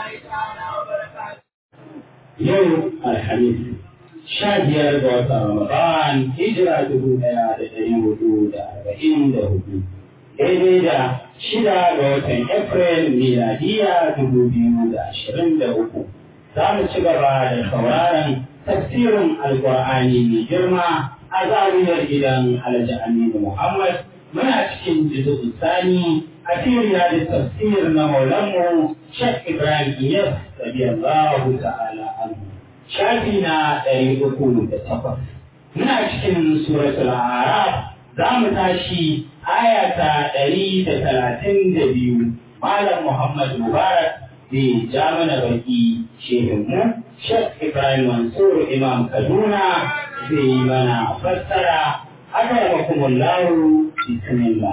Yau Alhamis, sha biyar ga watan Ramadan, hijira dubu ɗaya da ɗari hudu da arba'in da hudu. Daidai da shida ga watan April miladiya dubu biyu da ashirin da uku. Za mu ci gaba da sauraron tafsirin Alƙur'ani mai girma a zariyar gidan Alhaji Aminu Muhammad muna cikin jizu sani a firiya da tafsir na maulanmu Sheikh Ibrahim Iyas radiyallahu ta'ala anhu shafi na ɗari uku da takwas muna cikin suratul araf za mu tashi aya ta ɗari da talatin da biyu malam Muhammad Mubarak zai ja mana baki shehinmu Sheikh Ibrahim Mansur Imam Kaduna zai yi mana fassara akramakumullahu bismillah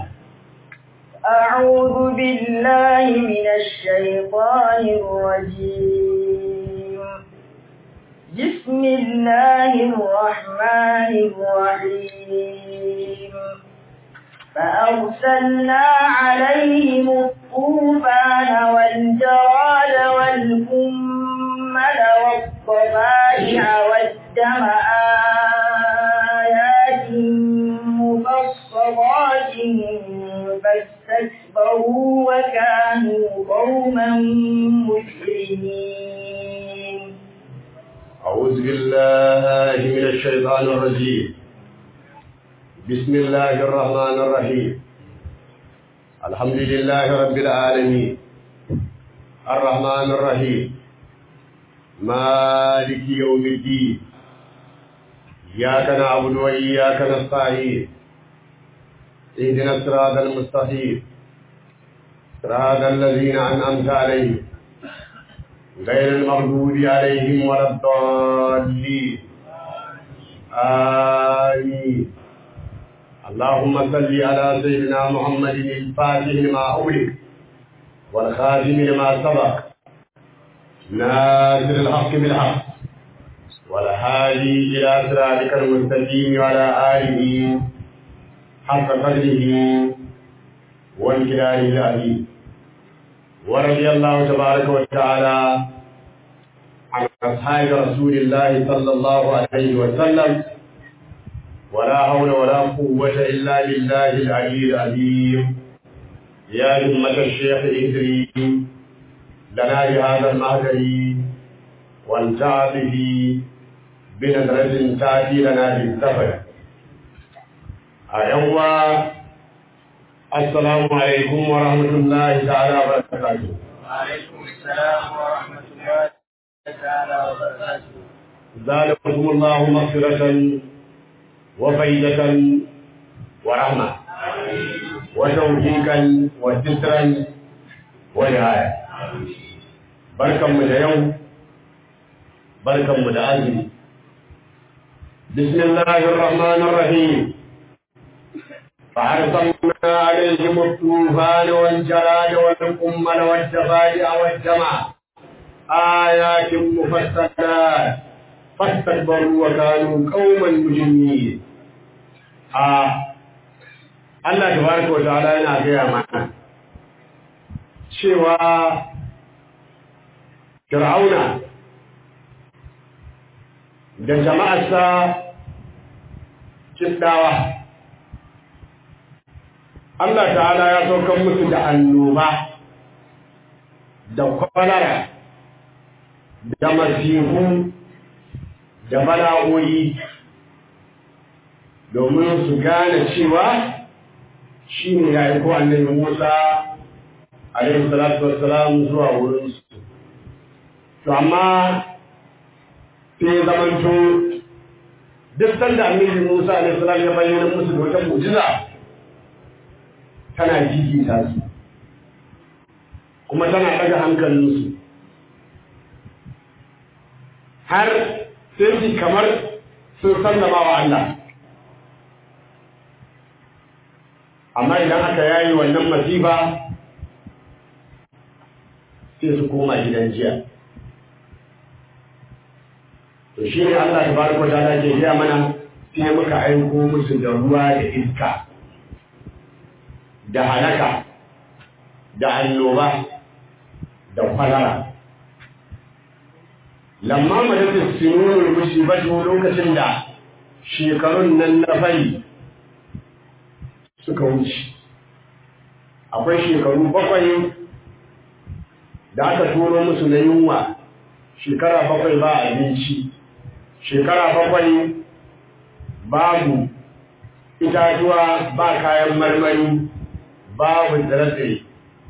أعوذ بالله من الشيطان الرجيم بسم الله الرحمن الرحيم فأرسلنا عليهم الطوفان والجراد والكمل والضفادع والدم آيات مفصلات فاستكبروا وكانوا قوما مجرمين أعوذ بالله من الشيطان الرجيم بسم الله الرحمن الرحيم الحمد لله رب العالمين الرحمن الرحيم مالك يوم الدين إياك نعبد وإياك نستعين اهدنا الصراط المستقيم صراط الذين أنعمت عليهم غير المغضوب عليهم ولا الضالين آمين اللهم صل على سيدنا محمد الفاتح لما أغلق والخاتم لما سبق ناصر الحق بالحق والهادي إلى صراطك المستقيم وعلى آله حق قدره وانكلاه العظيم ورضي الله تبارك وتعالى عن أصحاب رسول الله صلى الله عليه وسلم ولا حول ولا قوة إلا بالله العلي العظيم يا همة الشيخ إدري لنا بهذا المهدي وانتع به بنظرة تأتي لنا بالسفر أيوة السلام عليكم ورحمة الله تعالى وبركاته وعليكم السلام ورحمة الله تعالى وبركاته زادكم الله مغفرة وفيدة ورحمة وتوفيقا وسترا ورعاية بركة من اليوم بركة من العزم بسم الله الرحمن الرحيم فأرسلنا عليهم الطوفان والجراد والقمل والضفادع والدمع آيات مفصلات فاستكبروا وكانوا قوما مجرمين آه Allah tabaraka wa ta'ala yana gaya mana cewa Fir'auna da jama'arsa kiddawa Allah ta'ala ya saukan musu da annoba da kwalara da masifu da bala'o'i domin su gane cewa shi ne ya yi ko annabi Musa alaihi salatu wassalam zuwa wurinsu. To amma sai zamanto duk sanda annabi Musa alaihi salam ya bayyana musu da wata mu'jiza tana jijita su kuma tana ɗaga hankalinsu har sai su kamar sun sallama wa Allah amma idan aka yayi wannan masifa sai su koma gidan jiya to shi ne Allah ta baraka ta ke gaya mana sai muka aiko musu da ruwa da iska da halaka da annoba da kwalara lamma majalis sinunul musibatu lokacin da shekarun nan na fari suka wuce akwai shekaru bakwai da aka turo musu na yunwa shekara bakwai ba abinci shekara bakwai babu itatuwa ba kayan marmari babu tsire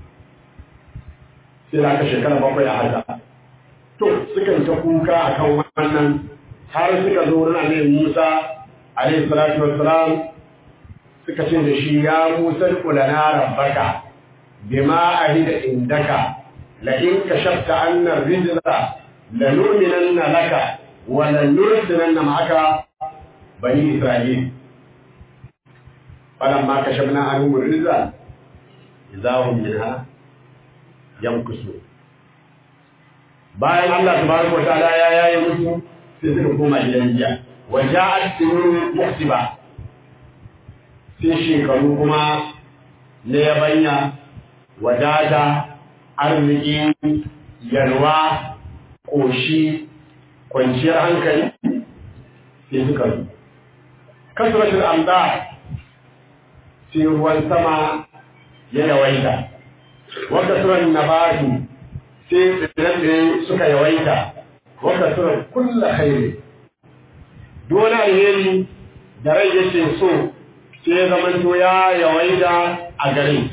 sai da aka shekara bakwai a haka to sukan ta kuka a kan wannan har suka zo wurin annabi Musa alaihi salatu wassalam suka ce da shi ya Musa kulana rabbaka bima ahida indaka la in kashafta anna rijza la nu'minanna laka wa la nursilanna ma'aka bani Isra'il falamma kashafna anhum rijza idahum minha yankusu bayan Allah tabaraka wa ta'ala ya yaye musu sai suka koma gidan jiya wa ja'at sinun muhsiba sai shekaru kuma na yabanya wadata arziki yalwa ƙoshi kwanciyar hankali sai suka zo kasratul amda sai ruwan sama ya yawaita wa kasran nabatu sai tsirrai suka yawaita wa kasran kullu khairi dole alheri da rai yake so sai zamanto ya yawaita a garin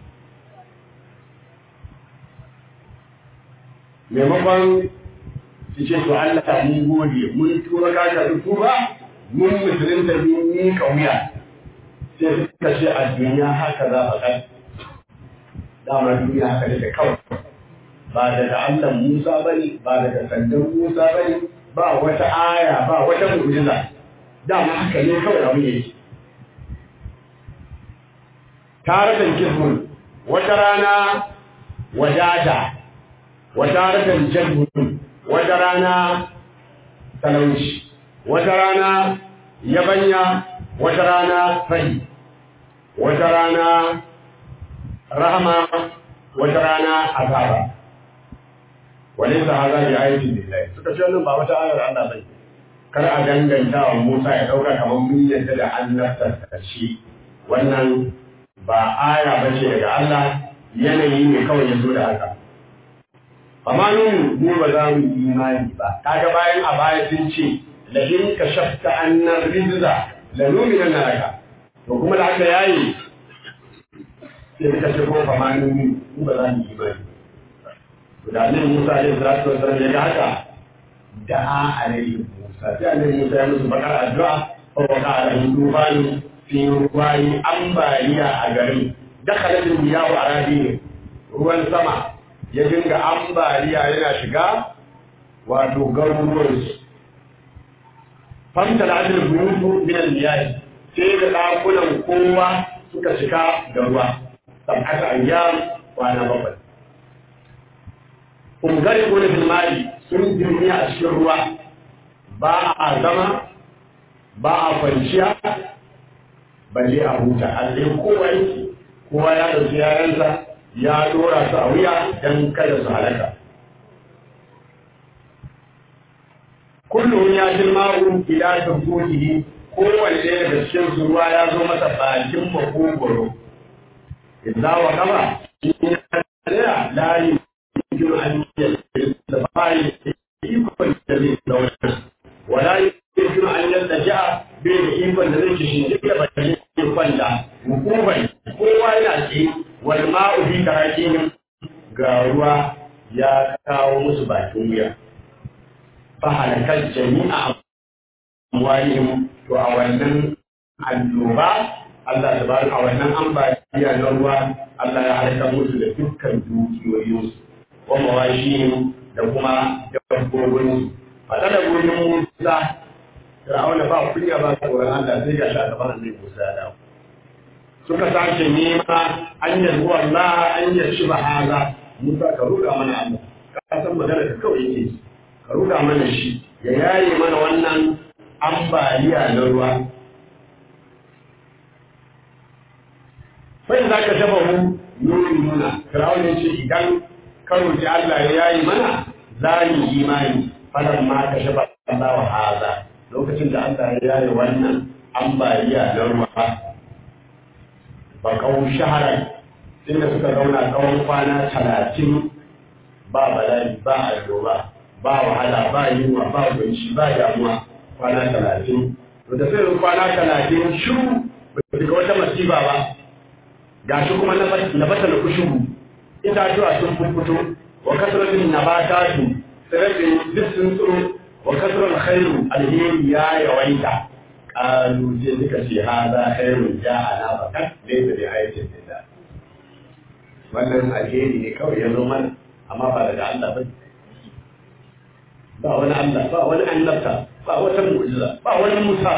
maimakon su ce to Allah ni gode mun tura kaka da tuba mun musulunta mun ni kauya sai suka ce a duniya haka za a kai dama duniya haka da kawai ba daga Allah Musa bane ba daga sandan Musa bane ba wata aya ba wata mu'jiza dama haka ne kawai abin yake taratan kifun wata rana wadata wata ratan jadbun wata rana talauci wata rana yabanya wata rana fari wata rana rahama wata rana azaba walaysa hadha bi ayatin lillahi suka ce wannan ba wata ayar Allah bai kar a danganta wa Musa ya dauka kamar mun yadda da annabta shi wannan ba aya bace daga Allah yanayi ne kawai ya zo da haka amma nun mu ba za mu imani ba kaga bayan a baya sun ce la in kashafta annar rizza la nu'mina laka to kuma da aka yayi sai suka ce ko fa ma nun mu ba za mu imani to da annabi Musa alaihi salatu wasallam ya ga haka da'a alaihi Musa sai annabi Musa ya musu bakar addu'a fa waqa alaihi tufani fi ruwani ambaliya a garin dakhalat al-miyahu arabi ruwan sama ya dinga ambaliya yana shiga wato garuruwansu famta da ajiyar buyutu minan liyayi sai da ɗakunan kowa suka shiga da ruwa sab'ata ayyam kwana bakwai ungari ko da filmari sun jirgi a cikin ruwa ba a zama ba a kwanciya balle a huta allai kowa yake kowa ya ɗauki yaransa ya dora su a wuya don kada su halaka. Kullum ya ji ma'u ila ta kogi kowanne daga cikin su ruwa ya zo masa bakin makogoro. Idza wa kama shi ne tsaya layi cikin hanyar da bayi ikon da zai zauna. Wala yi cikin hanyar da ja bai da ikon da zai kishin da ba da ikon da hukumar kowa yana tsaye wal ma'u fi karakihim ga ruwa ya kawo musu bakin wuya fa halakal jami'a amwalihim to a wannan annoba Allah tabaraka a wannan ambaliya na ruwa Allah ya halaka musu da dukkan dukiyoyinsu wa mawashihim da kuma dabbobinsu fa da gurin Musa Fir'auna ba kunya ba tsoron Allah sai ga shi a gaban Annabi Musa ya dawo suka sake nema an yarda Allah an yarshi ba haza Musa ka ruga mana Allah ka san magana ka kawai yake ka ruga mana shi ya yaye mana wannan ambaliya na ruwa sai za ka shafa mu nuni nuna Fir'aun ya ce idan ka roki Allah ya yaye mana za mu imani falan ma ka shafa Allah wa haza lokacin da Allah ya yare wannan ambaliya na ruwa ba kawo shaharar inda suka zauna tsawon kwana talatin ba bala'i ba annoba ba wahala ba yunwa ba kunci ba damuwa kwana talatin to da sai kwana talatin shiru ba ga wata masiba ba ga shi kuma na bata na kushugu itatuwa sun fuffuto wa kasratin nabatatu tsirrai duk sun tsiro wa kasrar khairu alheri ya yawaita qalu je suka ce hada khairu ja'ana fakat laysa bi ayatin lillah wannan alheri ne kawai ya zo mana amma ba daga Allah ba ba wani Allah ba wani annabta ba wata mu'jiza ba wani Musa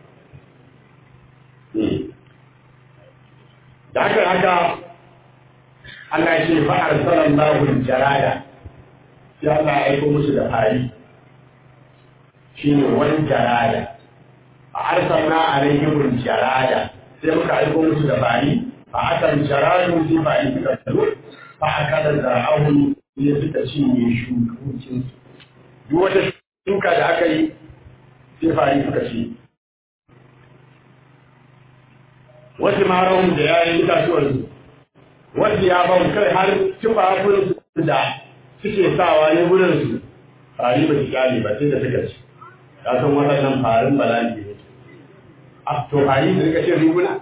da haka haka Allah ya ce fa arsalallahu jarada sai Allah ya aiko musu da fari shine wani jarada a arsalna alaihim jarada sai muka aiko musu da fari fa akan jaradu sai fari suka tsaro fa aka da zara'ahun ne suka cinye shukokin duk wata shuka da aka yi sai fari suka ci wasu marahun da yayin itatuwarsu wasu ya bau kai har tufafin da suke sawa ne wurinsu fari ba su kyale ba sai da suka ci ka san waɗannan farin bala'i ne a to fari da suka ce riguna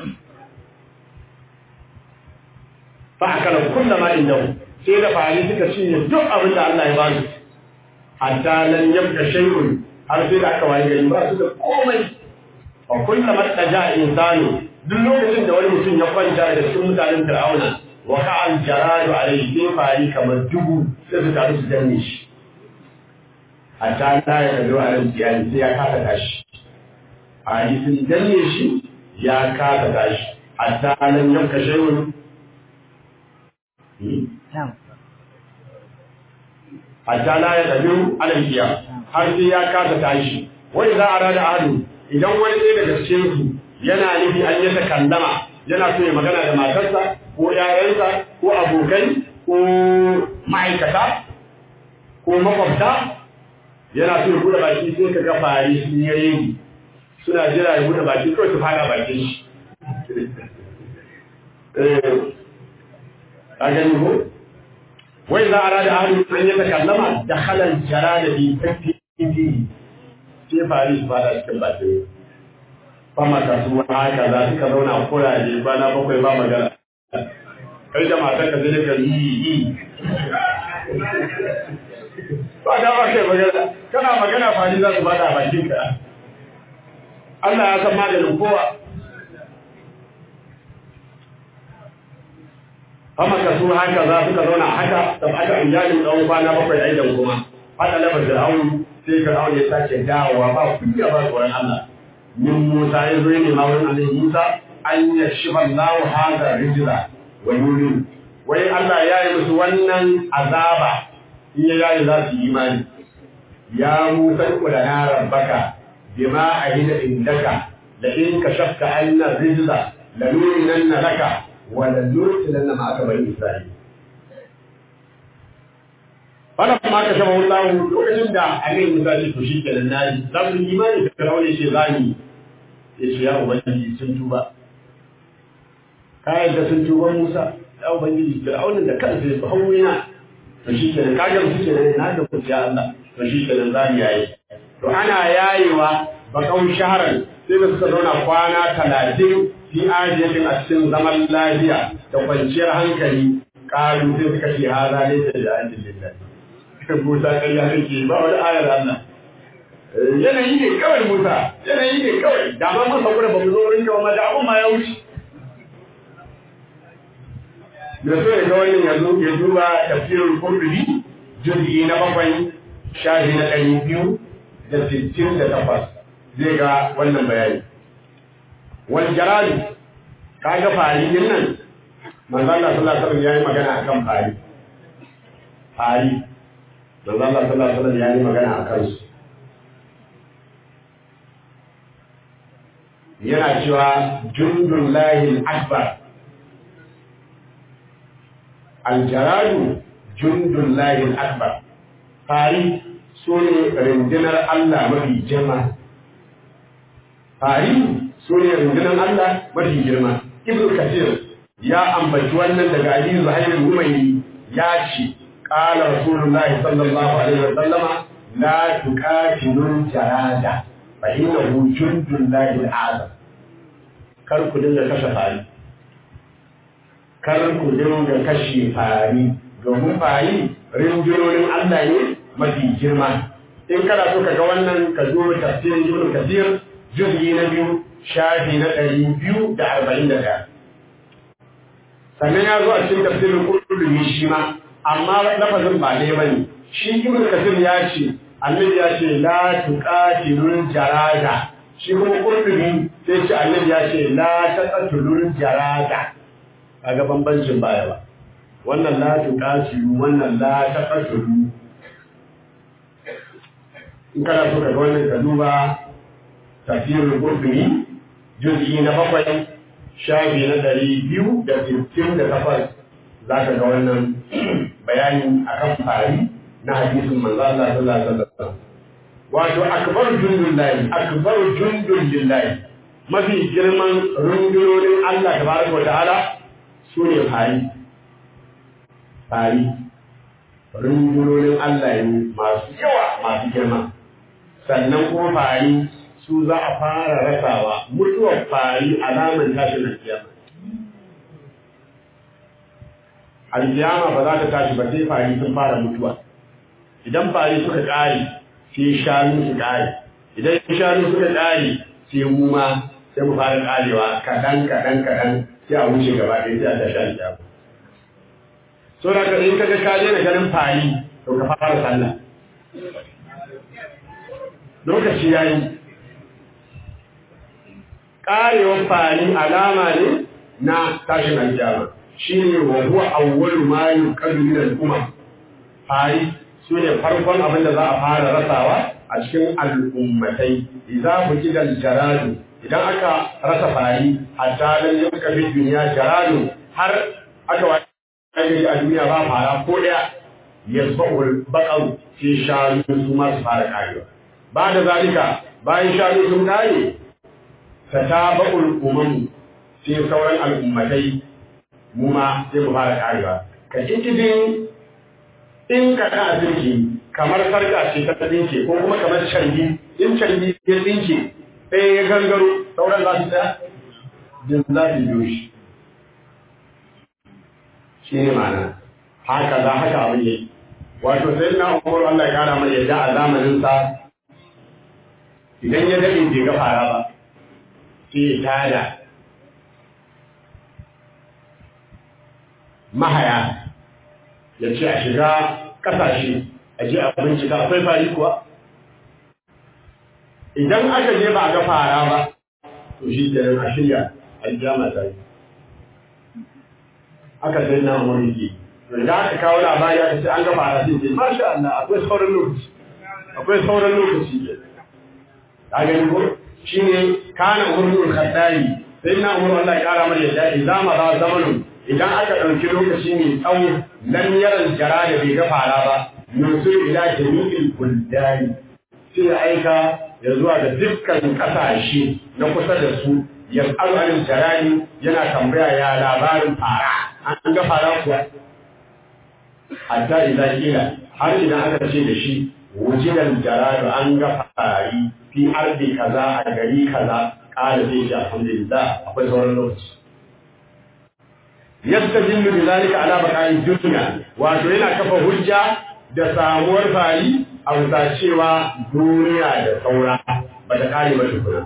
fa akala kulla ma indahu sai da fari suka cinye duk abin da Allah ya ba su hatta lan yabqa shay'un har sai da aka waye gari ba su da komai wa kulla ma taja insanu duk lokacin da wani mutum ya kwanta da cikin mutanen Fir'auna wa ka'al jaradu alayhi sai fari kamar dubu sai su taru su danne shi hatta la ya kado alal iyali sai ya kasa tashi fari sun danne shi ya kasa tashi hatta lan yabqa shay'un hatta la ya tabiu alal iya har sai ya kasa tashi wani za a rada adu idan wani ɗaya daga cikin su yana nufi an yi kallama yana so ya magana da matarsa ko yayansa ko abokai ko ma'aikata ko makwabta yana so ya buɗe baki sai ka ga fari sun yi regi suna jira ya buɗe baki kawai su fara bakin shi a gani ko wai za a rada ahlu an yi takallama da halal jara da bi tafi sai fari su fara cikin bakin fama ka su haka za suka zauna kuraje bana bakwai ba magana kai da matar ka zai ka yi yi ba da ba kai magana kana magana fari za su bada bakin ka Allah ya san maganin kowa fama ka su haka za suka zauna haka tabbata an jani tsawon kwana bakwai aidan kuma hada labar da aunu sai ka ya sake dawowa ba kunya ba tsoron Allah min Musa ya zo ne ma wurin Annabi Musa an ya shifa Allahu hada rijla wa yurin wai Allah ya yi musu wannan azaba in ya yayi za su yi imani ya Musa ku da na rabbaka bima ahida indaka la in kashafta anna rijla la nurinanna laka wa la nursilanna ma'aka bani Isra'il Fala kuma ka shaba Allah lokacin da Annabi Musa ya to shi kenan nayi za su yi imani da Fir'auna ce zani ya ce ya ubangiji sun tuba ka yadda sun tuba musa ya ubangiji fir'aunin da kansa ya hau yana to shi kenan ka ga musu kenan na da kuciya Allah to shi kenan za mu yayi to ana yayewa bakan shaharan sai da suka zauna kwana talatin fi ajiyatin a cikin zaman lafiya da kwanciyar hankali ƙaru sai suka ce haza ne da ja'alin lillahi Musa ƙarya take ba wani ayar Allah yanayi ne kawai Musa yanayi ne kawai da ma mun hakura ba mu zo wurin kawai da abun ma ya wuce da so ya ga wannan yanzu ya duba tafsirin Qurtubi juz'i na bakwai shafi na ɗari biyu da sittin da takwas zai ga wannan bayani wal jarali kaga fari din nan manzo Allah sallallahu alaihi wasallam yayi magana akan fari fari manzo Allah sallallahu alaihi wasallam yayi magana akan su yana cewa jundun lahil akbar aljaradu jundun lahil akbar fari su ne rundunar Allah mafi girma fari su ne rundunar Allah mafi girma ibn kasir ya ambaci wannan daga Ali Zuhair Umayyi ya ce qala rasulullahi sallallahu alaihi wa sallama la tuqatilul jarada fa innahu jundun lahi azam kar ku dinga kashe fari kar ku dinga kashe fari domin fari rinjirorin Allah ne mafi girma in kana so ka ga wannan ka zo tafsirin ibn kasir juz'i na biyu shafi na ɗari biyu da arba'in da ɗaya sannan ya zo a cikin tafsirin qurtubi shi ma amma lafazin ba ɗaya bane shi ibn kasir ya ce annabi ya ce la tuqatilul jarada shi kuma qurtubi sai ce annabi ya ce la taqatulul jarada kaga bambancin baya ba wannan la tuqatilu wannan la taqatulu in kana so ka ga wannan ka duba tafsirul qurtubi juz'i na bakwai shafi na ɗari biyu da sittin da takwas za ka ga wannan bayani akan fari na hadisin manzo Allah sallallahu alaihi wasallam wato akbar jundun lahi akbar jundun lillahi mafi girman rundunonin Allah tabaraka wa ta'ala su ne fari fari rundunonin Allah ne masu yawa masu girma sannan kuma fari su za a fara rasawa mutuwar fari alamar tashin alkiyama alkiyama ba za ta tashi ba sai fari sun fara mutuwa idan fari suka ƙare sai shanu su ƙare idan shanu suka ƙare sai mu ma sai mu fara ƙarewa kaɗan kaɗan kaɗan sai a wuce gaba ɗaya sai a tashi alkiyama so da in kaga ka daina ganin fari to ka fara sallah lokaci yayi karewar fari alama ne na tashin alkiyama shine wa huwa awwalu ma yuqadu min al-umam fari sune farkon abin da za a fara rasawa a cikin al'ummatai idza bukida al-jaradu idan aka rasa fari hatta lam yuka fi dunya jaradu har aka wani a duniya ba fara ko daya yasbahul baqaru fi shanu su ma su fara karewa ba da zalika bayan shanu sun kare ta taba'ul umam sai sauran al'ummatai mu ma sai mu fara karewa ka kikidin in ka ka tsinke kamar sarka ce ta tsinke ko kuma kamar canji in canji ya tsinke sai ya gangaro sauran za su tsaya jin za su biyo shi shi ne ma'ana haka za haka abin yi wato sai na umar Allah ya kara mai yadda a zamaninsa idan ya daɗe bai ga fara ba sai ya tada mahaya ya ce a shiga ƙasashe a je a bincika akwai fari kuwa idan aka je ba a ga fara ba to shi ke a shirya aljama ta yi aka sai na wani ke da aka kawo labari aka ce an ga fara sai ce masha Allah akwai sauran lokaci akwai sauran lokaci ke a gani ko shi ne kana umurul khattabi sai na umar Allah ya kara mana yadda idan ma ba zamanin idan aka ɗauki lokaci mai tsawo nan yaran jara da bai ga fara ba yusuf ila jami'il buldani sai ya aika ya zuwa ga dukkan ƙasashe na kusa da su ya al'adun jarani yana tambaya ya labarin fara an ga fara kuwa hatta idan kila har idan aka ce da shi wujidan jaradu an ga fari fi ardi kaza a gari kaza ƙara zai ce alhamdulillah akwai sauran lokaci yastadillu bi zalika ala baqa'i dunya wato yana kafa hujja da samuwar fari a bisa cewa duniya da saura ba ta kare ba tukuna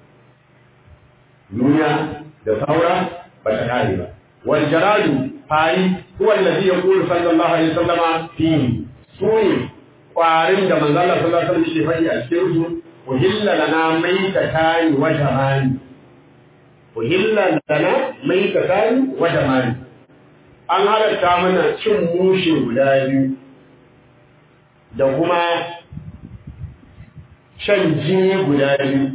duniya da saura ba ta kare ba wal jaradu fari huwa alladhi yaqulu sallallahu alaihi wasallam fihi sune kwarin da manzo Allah sallallahu alaihi wasallam yake faɗi a cikin su uhilla lana maitatan wa jamani uhilla lana maitatan wa jamani an halatta mana cin mushe guda biyu da kuma shan jini guda biyu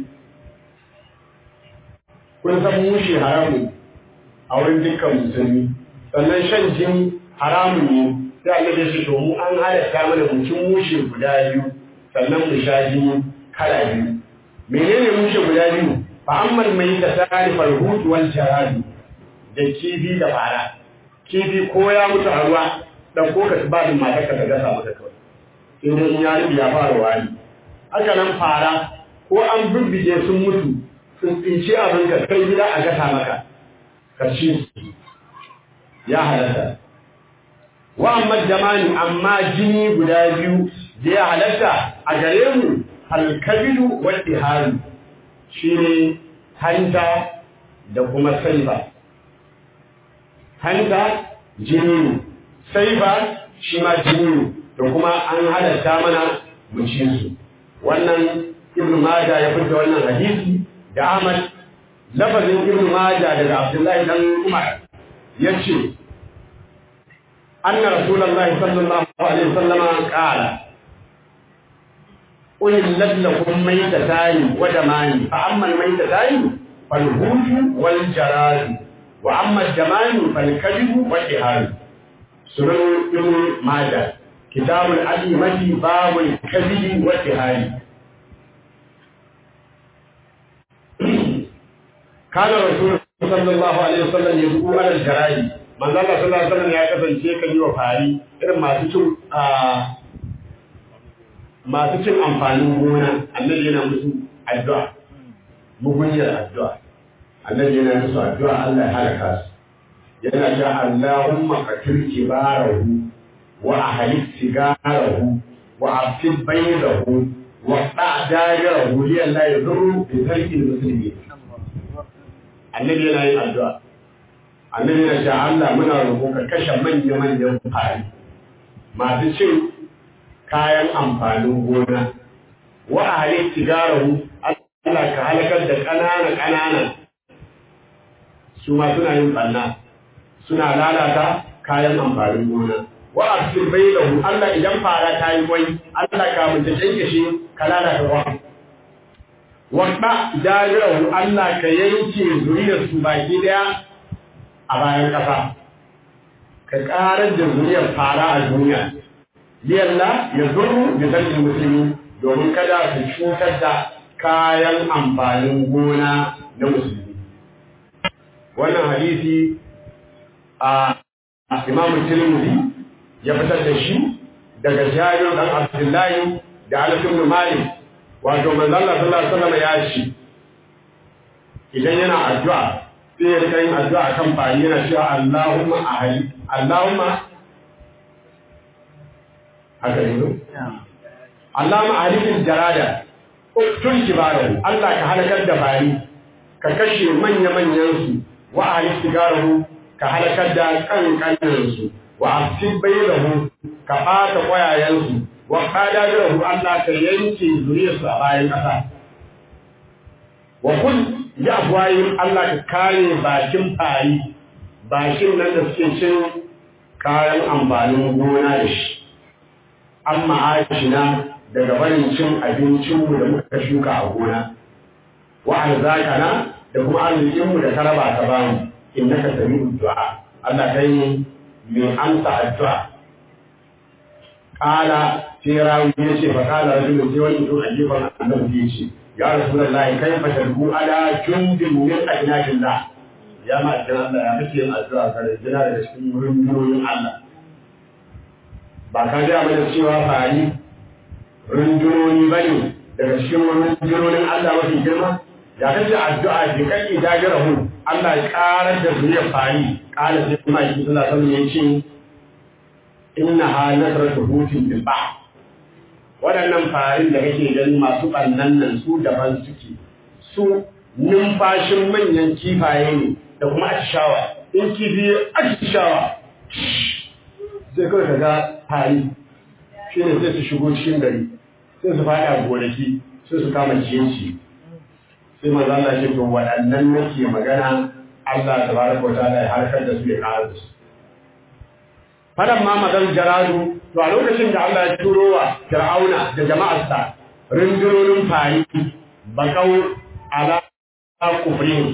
kun san mushe haramun a wurin dukkan musulmi sannan shan jini haramun ne sai Allah ya ce to mu an halatta mana mu cin mushe guda biyu sannan mu sha jini kala biyu menene mushe guda biyu fa ammal mai ta tsari farhut wal jaradi da kifi da fara kifi ko ya mutu a ruwa dan ko ka ba din matar ka ta gasa maka kawai sai dai in ya rubi ya fara wani haka nan fara ko an bibbige sun mutu sun tsinci abin ka kai gida a gasa maka ka ci ya halatta wa amma jamani amma jini guda biyu da ya halatta a gare mu alkabilu wal ihalu shine hanta da kuma saifa hanta jini ne saifa shi ma jini ne da kuma an halatta mana mu ci su wannan ibnu majah ya fita wannan hadisi da ahmad lafazin ibnu majah daga abdullahi dan umar yace anna rasulullahi sallallahu alaihi wasallam qala أهلت لكم ميتتان ودمان فأما الميتتان فالهوش والجراد وأما الجمان فالكذب والإهان سنن ابن ماجه كتاب الأئمة باب الكذب والإهان كان رسول صلى الله عليه وسلم يدعو على الجرائد من الله صلى الله عليه وسلم يا kasance kan yi wa fari irin masu cin masu cin amfanin gona annabi yana musu addu'a mugunyar addu'a annabi yana musu addu'a Allah ya halaka su yana cewa Allahumma qatil kibarahu wa ahlik sigarahu wa afid baydahu wa da'darahu li Allah yadurru bi tarki muslimin annabi yana yin addu'a annabi yana cewa Allah muna roƙo ka kashe manya manyan fari masu cin kayan amfanin gona wa a halin sigarahu Allah ka halakar da ƙanana ƙanana su ma suna yin ɓanna suna lalata kayan amfanin gona wa a cikin bai da Allah idan fara ta yi kwai Allah ka mutu kyankyashe ka lalata kwa wadda jajirahu Allah ka yanke zuriyar su baki daya a bayan ƙasa ka ƙarar da zuriyar fara a duniya liyalla ya zurru da zargin musulmi domin kada su cutar da kayan amfanin gona na musulmi wannan hadisi a imamu tirmidhi ya fitar da shi daga jabir dan abdullahi da anas ibn malik wato manzo Allah sallallahu alaihi wasallam ya ce idan yana addu'a sai ya rika yin addu'a kan fari yana cewa Allahumma ahli Allahumma haka ne Allah ma halikin jarada tun kibarahu Allah ka halakar da bari ka kashe manya-manyan su wa ahli sigarahu ka halakar da kankanin su wa afsib bayrahu ka fata kwayayen su wa qadarahu Allah ka yanke zuriyar su a bayan kasa wa kun ya afwayin Allah ka kare bakin fari bakin nan da suke cin kayan amfanin gona da shi amma ashina daga barin cin abincinmu da muka shuka a gona wa arzakana da kuma arzikinmu da ka raba ka bamu innaka sami'ud du'a Allah kai ne mai amsa addu'a qala sai rawi ya ce fa qala rajulun sai wani mutum a gefen annabi ya ce ya rasulullahi kaifa tadbu ala jundin min ajnadillah ya ma Allah ya kace yin addu'a kare jira daga cikin rundunoyin Allah ba ka gaya mana cewa fari rundunoni ba ne daga cikin rundunonin Allah mafi girma ya kace addu'a bi kan idajira hu Allah ya karar da zuriyar fari kala sai kuma yi sallah sallah ya ce inna ha nasratu hutin bil bahr waɗannan farin da kake gani masu ɓannan nan su daban suke su numfashin manyan kifaye ne da kuma atishawa in kifi atishawa sai kawai ka ga hari shi ne sai su shigo cikin gari sai su faɗa gonaki sai su kama ciyanci sai maza Allah ce to waɗannan nake magana Allah ta baraka wa ta'ala ya harkar da su ya ƙara da su fadan ma magan jaradu to a lokacin da Allah ya turo wa Fir'auna da jama'arsa rundunonin fari bakau ala kufrin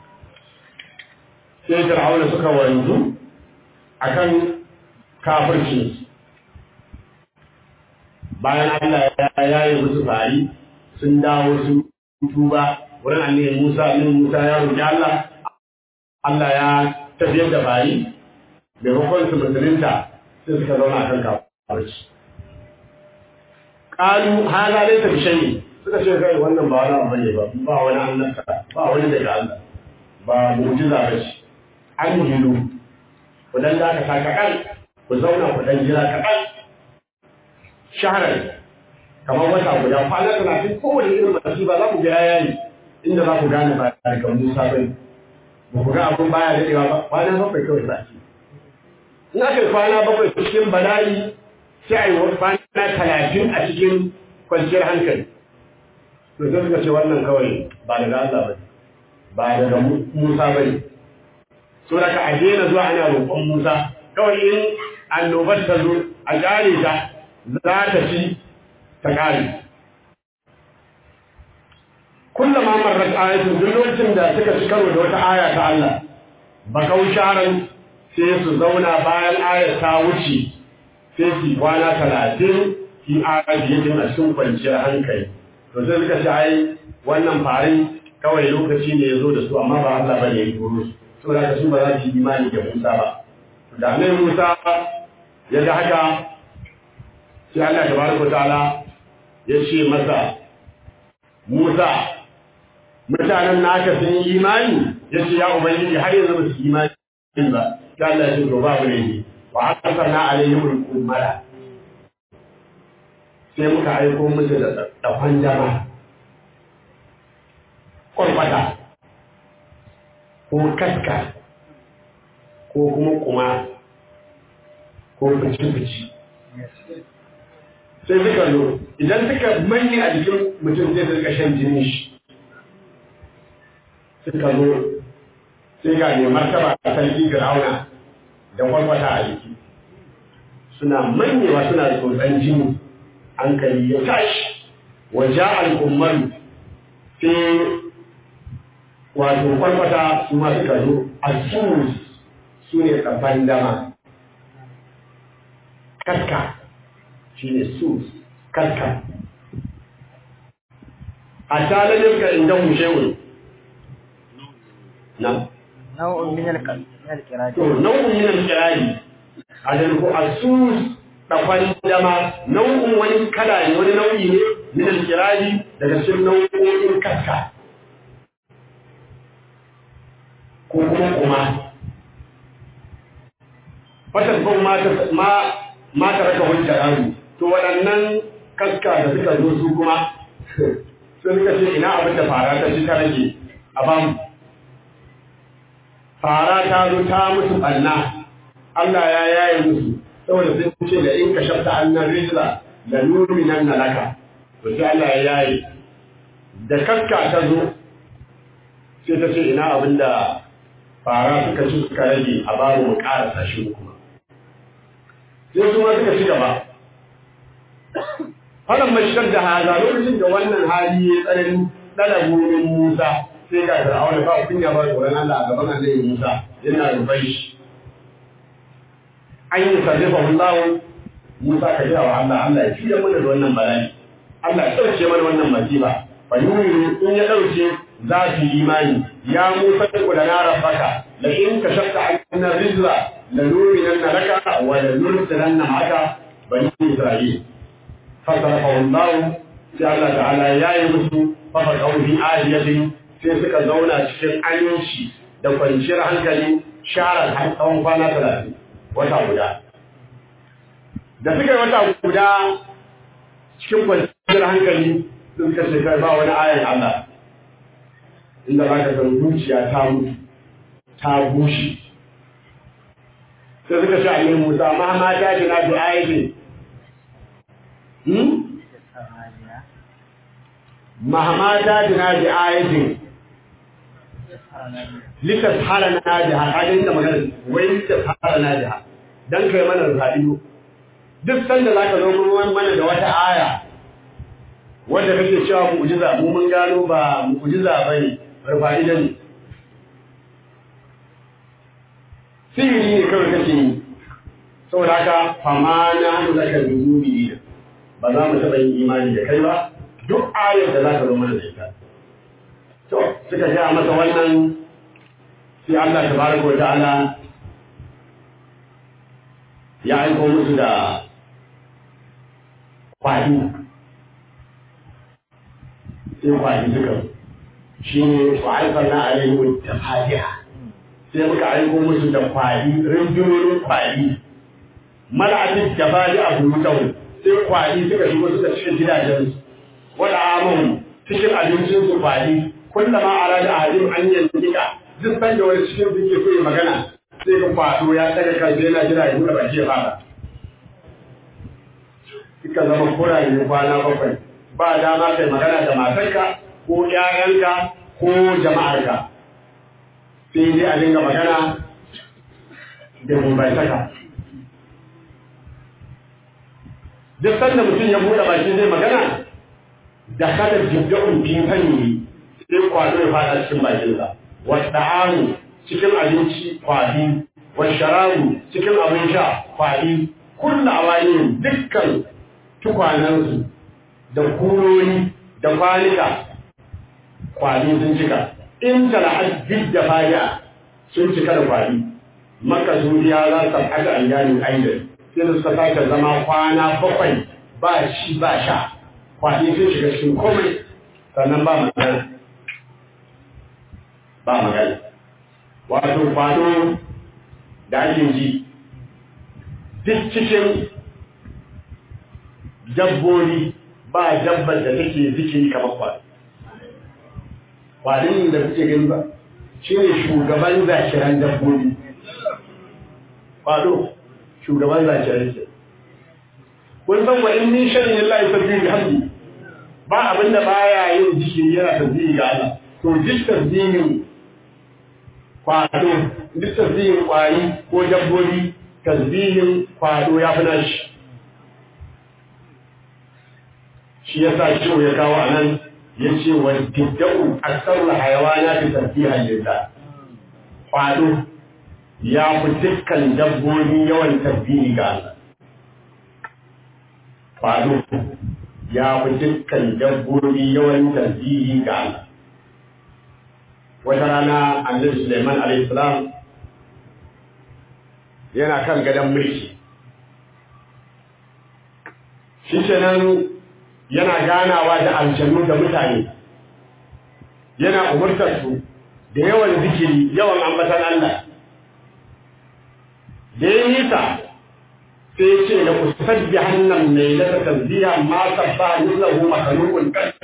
sai Fir'auna suka wanzu akan kafirci bayan Allah ya yaye musu fari sun dawo sun tuba wurin annabi Musa annabi Musa ya roki Allah Allah ya tafiyar da fari maimakon su musulunta sai suka zauna kan kafarci qalu hada laysa bi shay'in suka ce kai wannan ba wani abu ne ba ba wani annabta ba wani daga Allah ba mu'jiza ba ce an jilu ku dan da ka saka kan ku zauna ku dan jira kaɗan shaharar kamar wata guda kwana talatin kowane irin masifa za ku ga yayi inda za ku gane ba daga Musa bai ba ku ga abun baya daɗewa ba kwana bakwai kawai sati in aka yi kwana bakwai cikin bala'i sai a yi wasu kwana talatin a cikin kwanciyar hankali to sai suka ce wannan kawai ba daga Allah ba ba daga Musa ba ne so daga a daina zuwa ana roƙon Musa kawai in annobar ta zo a ƙare ta za ta ci ta ƙare kullum ma marar ayatun duk lokacin da suka ci karo da wata aya ta Allah bakau sharan sai su zauna bayan ayar ta wuce sai su kwana talatin fi ayatin a cikin kwanciyar hankali to sai suka ce ai wannan farin kawai lokaci ne ya zo da su amma ba Allah bane ya turo su saboda haka su ba za su yi imani da Musa ba da annabi Musa ya ga haka sai Allah tabaraka ta'ala ya ce masa Musa mutanen naka sun yi imani ya ce ya ubangiji har yanzu ba su yi imani ba sai Allah ya ce to babu ne wa arsalna alaihim al-qumara sai muka aiko musu da tsafan jama kwarkwata ko kaska ko kuma kuma ko fici-fici sai suka zo idan suka manne a jikin mutum zai suka shan jinin shi suka zo sai ga ne martaba a sarki fir'auna da kwarkwata a jiki suna mannewa suna tsotsan jini hankali ya tashi waje al'ummar sai wato kwarkwata su ma suka zo a su ne tsafan dama kaska shi ne sus kaska a talalin ka inda mushewun na nau'un min al-qira'ati to nau'un min al-qira'ati a da ko asus tsafan dama nau'un wani kala ne wani nau'i ne min al-qira'ati daga cikin nau'o'in kaska ko kuma kuma fatan ko ma ma ta raka hujjar aru to waɗannan kaska da suka zo su kuma sun suka ce ina abin da fara ta shi ta rage a bamu fara ta zo ta musu ɓanna Allah ya yaye musu saboda sun ce da in ka shafta annan rizla da nuri nan na laka to sai Allah ya yaye da kaska ta zo sai ta ce ina abin da fara suka ci suka rage a babu mu ƙara sashi kuma sai su ma suka ci gaba Falan mashigar da haza lokacin da wannan hali ya tsanani ɗana gurin Musa sai ga Fir'auna ba kunya ba tsoron Allah a gaban Annabi Musa yana rufai shi. An yi sarrafa Allah Musa ka jira wa Allah Allah ya fiye mana da wannan bala'i. Allah ya ɗauke mana wannan masifa. Fa yuri in ya ɗauke za su yi imani ya Musa ku da na rabbaka la in ka shakka anna rizla la nurinanna laka wa la nursilanna ma'aka bani Isra'il. فصرفه الله sai Allah ta'ala ya yi musu fafa ƙaunin ariyatin sai suka zauna cikin aminci da kwanciyar hankali sharar har tsawon kwana talatin wata guda. Da suka yi wata guda cikin kwanciyar hankali sun suka ce kai ba wani ayan Allah inda za ka san zuciya ta mutu ta bushe. Sai suka ce a Musa ma ma ta jina bi ayatin mahama ta jina bi ayatin litas hala na jiha kaga da magana wai litas hala na jiha dan kai mana radiyo duk sanda zaka zo mun mana da wata aya wanda kake cewa mu'jiza mu mun gano ba mu'jiza bane farfa'ida ne sihiri ne kawai kake yi saboda haka fama na hannu zaka zuzubi ba za mu taɓa yin imani da kai ba duk ayar da za ka zo mana da ita to suka gaya masa wannan sai Allah tabaraka wa ta'ala ya aiko musu da kwadi sai kwadi suka shi ne wa aifarna alaihim tafadiha sai muka aiko musu da kwadi rindunonin kwadi mala'atin tafadi a burutau sai kwadi suka shigo suka cikin gidajensu wada amon cikin abincinsu kwadi kullama arada ahadin an yanzika duk san da wani cikin suke so ya magana sai ka kwado ya daga kansa yana jira ya buɗe baki ya fara suka zama kuraye kwana bakwai ba dama kai magana da matarka ko ƴaƴanka ko jama'arka sai dai a dinga magana da gumbaitaka duk sanda mutum ya buɗe baki zai magana da kada jibda'un fi fanni sai kwado ya fada cikin bakinsa والطعام cikin abinci kwadi sharabu cikin abin sha kwadi kullu awayin dukkan tukwanansu da kurori da kwanika kwadi sun cika in tala'ad da faya sun cika da kwadi maka zuriya za su aka ayyanin ainihin sai da suka sake zama kwana bakwai ba shi ba sha kwadi sun shiga cikin komai sannan ba magana ba magana wato kwado da ake ji duk cikin dabbobi ba dabbar da take zikiri kamar kwado kwadin da kuke gani ba shi ne shugaban zakiran dabbobi kwado shugaban zakiran ce kun san wa in min sharin Allah ya sabbi da hamdi ba abinda baya yin zikiri yana tasbihi ga Allah to duk tasbihin kwado duk tasbihin kwari ko dabbobi tasbihin kwado ya fi nashi shi ya sa ciwo ya kawo a nan ya ce wa tidda'u aksarul hayawana fi tasbihan lillah kwado ya fi dukkan dabbobi yawan tasbihi ga Allah kwado ya fi dukkan dabbobi yawan tasbihi ga Allah wata rana annabi Suleiman alayhi salam yana kan gadon mulki shi kenan yana ganawa da aljanu da mutane yana umurtar su da yawan zikiri yawan ambatan Allah da ya nisa sai ya ce da kusabbi hannan mai lata tasbiha ma sabba yullahu makhluqun kan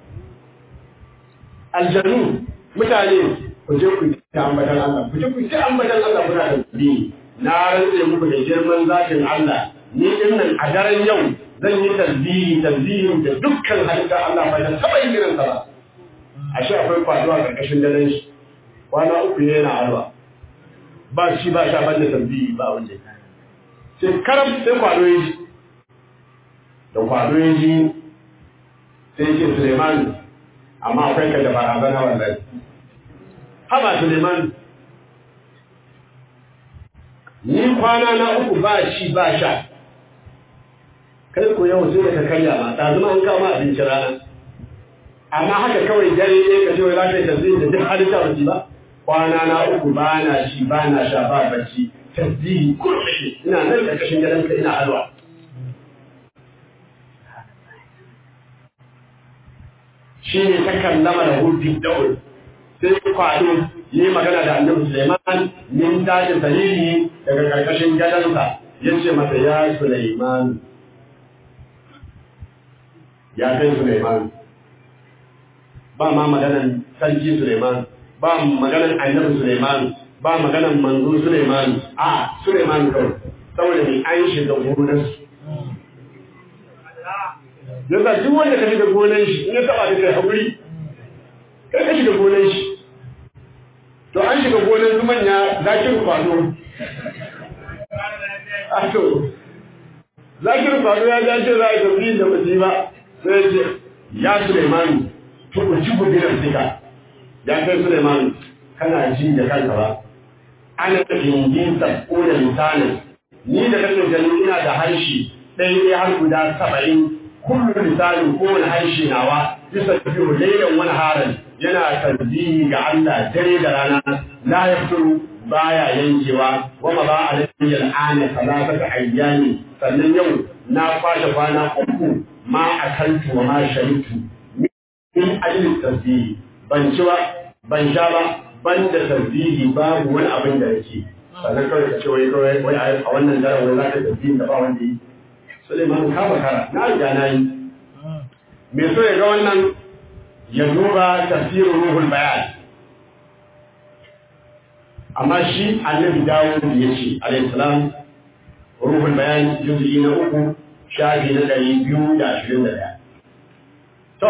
aljanu mutane ku je ku ta ambatan Allah ku je ku ta ambatan Allah kuna da bi na rantse muku da girman zatin Allah ni din nan a daren yau zan yi tasbihi tasbihin da dukkan halitta Allah bai da taba yin irin sa ba ashe akwai kwaduwa karkashin daren shi kwana uku yana alwa ba shi ba sha banda tasbihi ba wanda sai karam sai kwado ya ji da kwado ya ji sai ce Suleiman amma akwai ka da barazana wallahi haba Suleiman ni kwana na uku ba shi ba sha kai ko yau sai ka karya ma ta zama an kama abinci rana amma haka kawai dare ne ka ce wai za ka yi tasiri da duk halitta ba ba kwana na uku ba na shi ba na sha ba bacci tasiri kurmi ina nan ƙarƙashin gadonka ina alwa shi ne ta kallama da hudu da'ul sai kwado yi magana da annabi Suleiman min tashi dalili daga karkashin gadonsa ya ce masa ya Suleiman ya kai Suleiman ba ma maganan sarki Suleiman ba maganan annabi Suleiman ba maganan manzo Suleiman a Suleiman kawai saboda mai an shiga gonarsu yasa duk wanda ka shiga gonan shi in ya taba da kai haƙuri kai ka shiga gonan shi to an shiga gonan su manya zakin kwado a to zakin kwado ya dace za a yi tafi da baji ba sai ce ya Suleimanu to ku ci gudunar sika ya kai Suleimanu kana ji da kanka ba ana jingin sabko da misalin ni da kake gani ina da harshe ɗaya har guda saba'in kullu lisanin kowane harshe nawa bisa biyu lailan wani haran yana tasbihi ga Allah dare da rana la yafuru baya yankewa wa ma ba alayhi al'ana salatata ayyami sannan yau na kwashe kwana uku ma akaltu wa ma sharitu min ajli tasbihi ban ci ba ban sha ba ban da tasbihi babu wani abin da yake sannan kawai ka ce wai kawai wai a wannan daren wai za ka tasbihin da ba wanda yi Suleiman ka bakara na riga na yi me so ya ga wannan ya duba tafsirin ruhul bayan amma shi annabi dawud ya ce alayhi salam ruhul bayan juz'i na uku shafi na ɗari biyu da ashirin da ɗaya to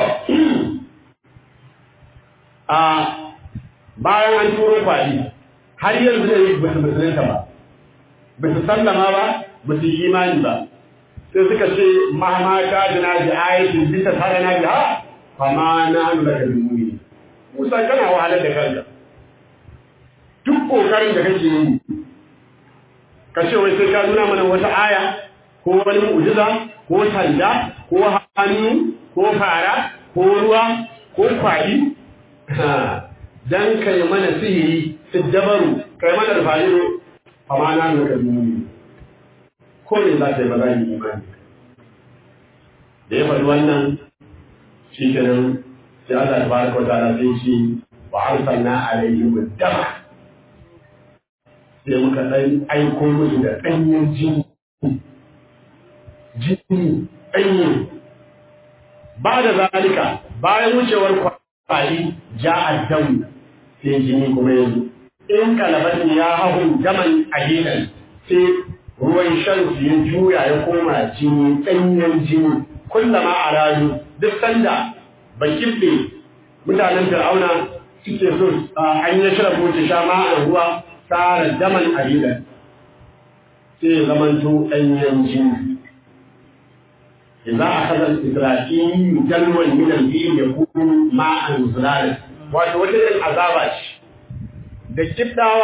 a bayan an turo kwaɗi har yanzu da yi basu musulunta ba basu sallama ba basu yi imani ba sai suka ce mahama ta jina bi ayatin bisa tare na biha fama na hannu daga bilmuni musa kana wahalar da kanka duk kokarin da kake yi ka ce wai sai ka nuna mana wata aya ko wani mu'jiza ko sanda ko hannu ko fara ko ruwa ko kwaɗi dan kai mana sihiri siddabaru kai mana da fa'iro fama na hannu daga bilmuni ko ne za ta yi ba za yi imani da ya faɗi wannan shi kenan sai Allah ta baraka wa ta'ala sai ce wa arsalna alaihim dama sai muka dan aiko musu da danyen jini jini danye ba da zalika bayan wucewar kwali ja addamu sai jini kuma yanzu in kalabatin ya hahu daman ahidan sai ruwan shan su ya juya ya koma jini danyen jini kullama a raju duk sanda bakin ne mutanen fir'auna suke so an yi shirar wuce sha ma a ruwa tsara daman abidan sai zamanto ɗanyen jini idza akhadha al-isra'il jalwan min al-bil yakunu ma'an zulal wato wata irin azaba ce da kiddawa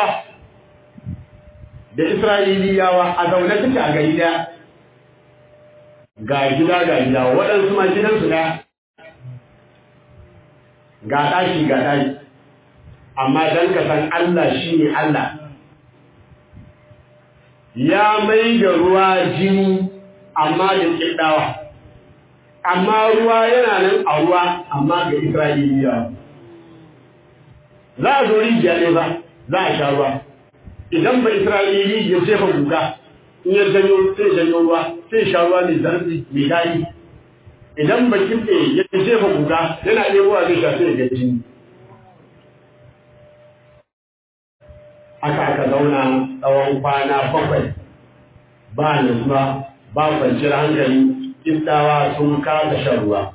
da isra'iliyawa a zaune suke a gari daya ga gida ga gida waɗansu ma gidansu ɗaya ga ɗaki ga ɗaki amma don ka san Allah shi ne Allah ya mai da ruwa jini amma da ƙiɗawa amma ruwa yana nan a ruwa amma ga Isra'iliya za a zo rijiya ne ba za a sha ruwa idan ba Isra'ili ya jefa guga in ya janyo sai janyo ruwa sai sha ruwa mai zarfi mai daɗi idan ba kimɗe ya jefa guga yana ɗebowa zai sha sai ga jini aka aka zauna tsawon kwana bakwai ba nutsuwa ba kwanciyar hankali kiftawa sun kasa shan ruwa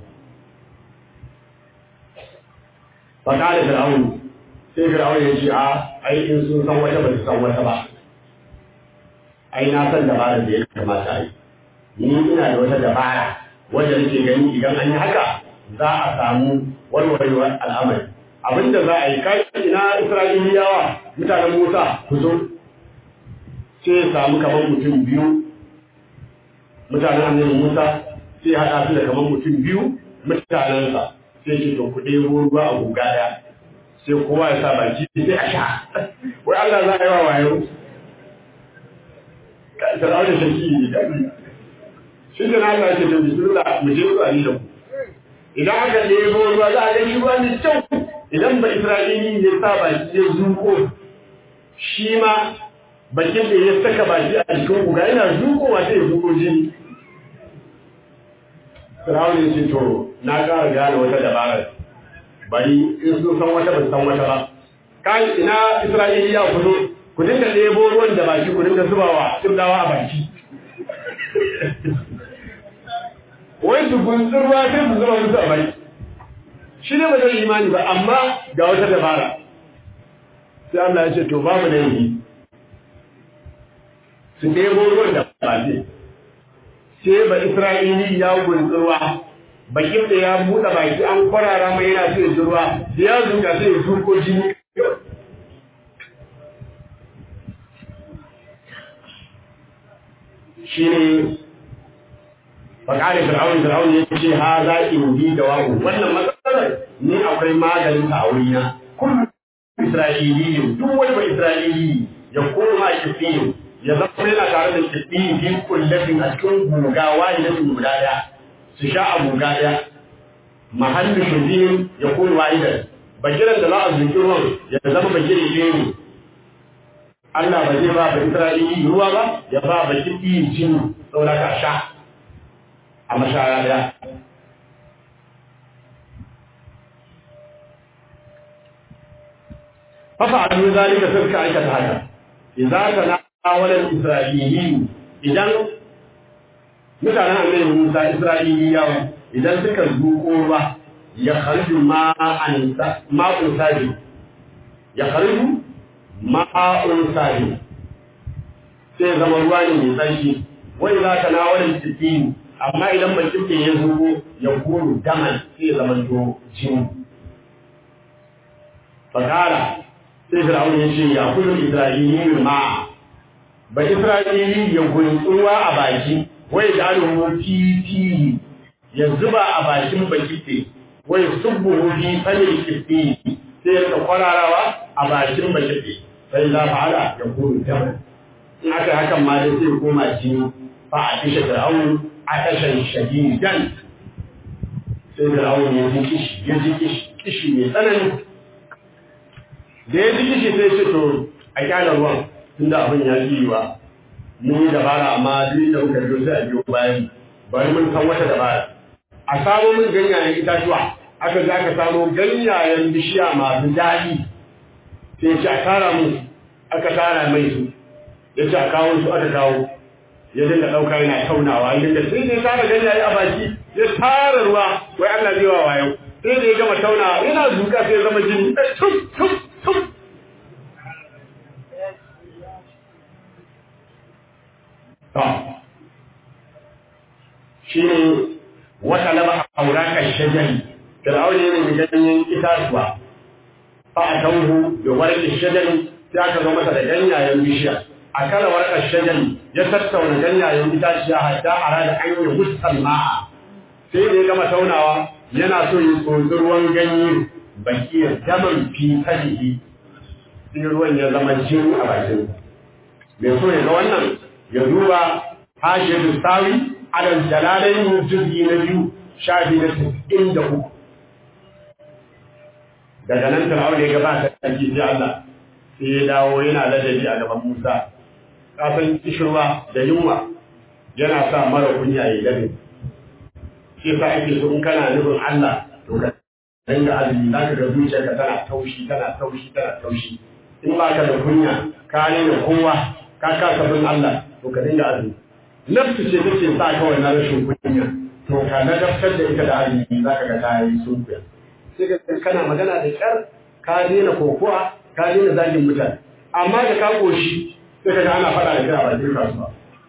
faƙa da fir'aunu sai fir'aunu ya ce a ai in sun san wata ba su san wata ba ai na san dabarar da ya kamata a yi ni ina da wata dabara wanda nake gani idan an yi haka za a samu warwarewar al'amari abinda za a yi kai ina isra'iliyawa mutanen musa ku zo sai ya samu kamar mutum biyu mutanen annabi musa sai haɗa su da kamar mutum biyu mutanensa sai ce to ku ɗebo ruwa a guga ɗaya sai kowa ya sa baki sai a sha wai Allah za a yi wa wayo Fir'aun da shaki ne dadi. Shi da Allah ya ce da bismillah mu je zuwa ni da ku. Idan aka ɗebo ruwa za a ga shi ruwa mai kyau. Idan ba Isra'ili ya sa baki ya zuko shi ma bakin da ya saka baki a jikin kuga yana zukowa sai ya zuko jini. Fir'aun ya ce to na ƙara gane wata dabara. Bari in sun san wata ban san wata ba. Kai ina Isra'ili ya kuzo ku dinga ɗebo ruwan da baki ku dinga zubawa dawa a baki wai su gunsun ruwa sai su zuba musu a baki shi ne ba zai imani ba amma ga wata dabara sai Allah ya ce to babu da yi su ɗebo ruwan da baki sai ba Isra'ili ya gunsun ruwa bakin da ya buɗe baki an kwarara mai yana sai ruwa da ya zuga sai ya zurko jini shi ne فقال فرعون فرعون يقول هذا إنجي دواء wannan matsalar ni akwai maganin ta a wurina kullu isra'iliyin duk wani ba isra'ili ya koma kifiyin ya zama yana tare da kifiyin fi kullatin a cikin guga wahidatin guda daya su sha a guga daya mahallin shubihin ya koma wahidan bakiran da za a zuki ruwan ya zama bakirin ɗaya ne Allah ba zai ba ba isra'ili ruwa ba ya ba ba kifiyin jini saboda ka sha a mashaya daya ففعلوا ذلك تلك aikata haka idza tanawala al-isra'iliyin idan mutanen annabi Musa Isra'iliyawa idan suka zuko ba ya kharju ma'an ma'un sabi ya kharju ma'un sabi sai zama ruwa ne mai tsarki wai za ta nawala al amma idan mai kike ya zuko ya kuru daman sai zama to jini fakara sai Fir'aun ya ce ya kullu Isra'ili ma ba Isra'ili ya gunsuwa a baki wai da alhu fi ya zuba a bakin bakite wai subbu fi fali kifi sai ya kwararawa a bakin bakite sai la fa'ala ya kullu jama in aka hakan ma dai sai koma jini fa a kishe Fir'aun a kashan shadidan sai Fir'aun ya ji kishi ya ji kishi kishi mai tsanani da ya ji kishi sai ce to a kyala ruwan tunda abin ya ji wa mun yi dabara amma duk da muka biyo sai a biyo bayan bari mun san wata dabara a samo min ganyayen itatuwa aka za ka samo ganyayen bishiya masu daɗi sai ce a tara mun aka tara mai su ya ce a kawo su aka kawo ya dinga ɗauka yana taunawa ya dinga sai dai tara ganyaye a baki ya tara ruwa wai Allah zai wa wayo sai da ya gama taunawa yana zuka sai ya zama jini tum tum tum shi ne wata laba aurakan shajari fir'aun ne mai ganyen itatuwa fa a tauhu da warƙin shajari sai aka zo masa da ganyayen bishiya a kala warƙar shajari ya tattauna ganyayen itaciya hatta a rada an yi hussan ma'a sai da ya gama taunawa yana so ya tsotsi ruwan ganye bakiyar daman fi kalihi sai ruwan ya zama jini a bakin mai so ya ga wannan ya duba hashiyar sawi alal jalalain juz'i na biyu shafi na sittin da uku daga nan fir'aun ya gabata sarki sai Allah sai ya dawo yana ladabi a gaban Musa kasan kishirwa da yunwa yana sa mara kunya ya ladabi shi yasa ake so in kana nufin Allah to ka dinga azumi zaka ga zuciyarka tana taushi tana taushi tana taushi in ba ka da kunya ka da kowa ka kasa bin Allah to ka dinga azumi nafsu ce take sa ka wannan rashin kunya to ka ladabtar da ita da azumi za ka ga ta yi sunkuya sai ka kana magana da kyar ka daina kokowa ka daina zagin mutane amma da ka koshi sai ka ga ana faɗa da kai a bakin kasuwa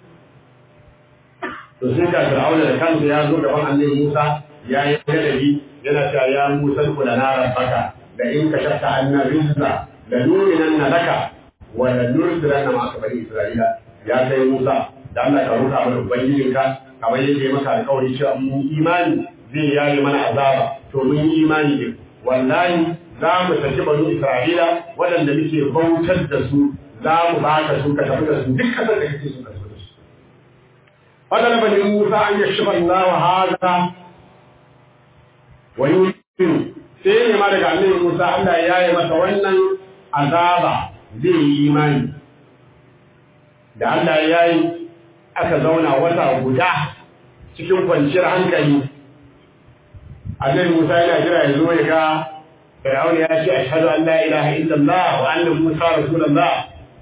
to sai ka fir'auna da kansa ya zo gaban annabi Musa ya yi ladabi yana cewa ya Musa kula na rabbaka da in ka shafta anna rizqa la nurinanna laka wa la nursilanna ma'aka bani Isra'ila ya kai Musa da Allah ka roƙa mana ubangijinka kamar yadda ya maka alƙawari cewa mun imani zai yayi mana azaba to mun yi imani din wallahi za mu saki banu Isra'ila waɗanda muke bautar da su za mu baka su ka tafi da su duk kasar da kake so ka tafi da su fadala bani Musa an yashfa Allah hada wa yu'minu sai ne ma daga annabi Musa Allah ya yi masa wannan azaba zai yi imani da Allah ya yi aka zauna wata guda cikin kwanciyar hankali annabi Musa yana jira ya zo ya ga Fir'aun ya ce ashhadu an la ilaha illallah wa anna Musa rasulullah